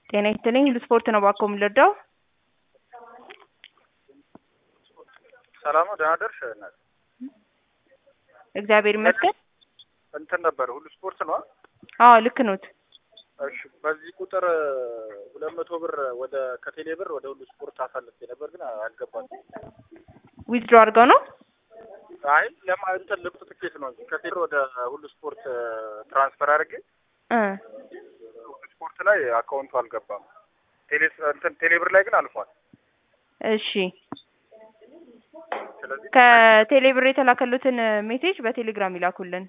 ጤና ይስጥልኝ ሁሉ ስፖርት ነው እባክዎ የምንረዳው? ሰላም ነው ደህና ደርሽ እናት እግዚአብሔር ይመስገን። እንትን ነበር ሁሉ ስፖርት ነው አዎ ልክ ኖት። እሺ በዚህ ቁጥር ሁለት መቶ ብር ወደ ከቴሌ ብር ወደ ሁሉ ስፖርት አሳልፌ ነበር ግን አልገባም ዊዝድሮ አድርገው ነው? አይ ለማ እንትን ልብስ ትኬት ነው እንጂ ከቴሌ ብር ወደ ሁሉ ስፖርት ትራንስፈር አድርጌ እ ሁሉ ስፖርት ላይ አካውንቱ አልገባም ቴሌ እንትን ቴሌ ብር ላይ ግን አልፏል እሺ ስለዚህ ከቴሌ ብር የተላከሉትን ሜሴጅ በቴሌግራም ይላኩልን።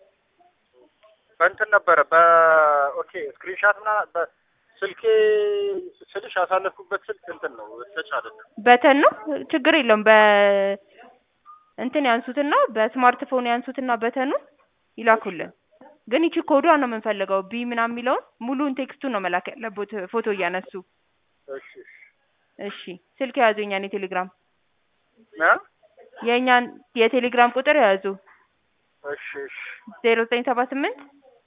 በእንትን ነበረ በኦኬ ስክሪንሻት ምናምን በስልኬ ስልሽ ያሳለፍኩበት ስልክ እንትን ነው ተች አይደለም በተን ነው ችግር የለውም። በ እንትን ያንሱትና በስማርትፎን ያንሱትና በተኑን ይላኩልን። ግን ይቺ ኮዷን ነው የምንፈልገው። ቢ ምናምን የሚለውን ሙሉውን ቴክስቱን ነው መላክ ያለቦት ፎቶ እያነሱ። እሺ እሺ እሺ ስልክ የያዙ የኛን የቴሌግራም እ የእኛን የቴሌግራም ቁጥር የያዙ እሺ እሺ ዜሮ ዘጠኝ ሰባ ስምንት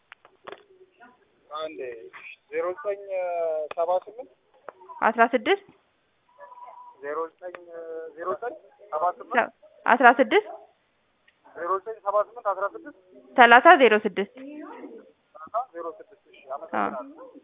አንዴ ዜሮ ዘጠኝ ሰባ ስምንት አስራ ስድስት ዜሮ ዘጠኝ ዜሮ ዘጠኝ ሰባ ስምንት አስራ ስድስት ዜሮ ዘጠኝ ሰባ ስምንት አስራ ስድስት ሰላሳ ዜሮ ስድስት ሰላሳ ዜሮ ስድስት እሺ አመሰግናለሁ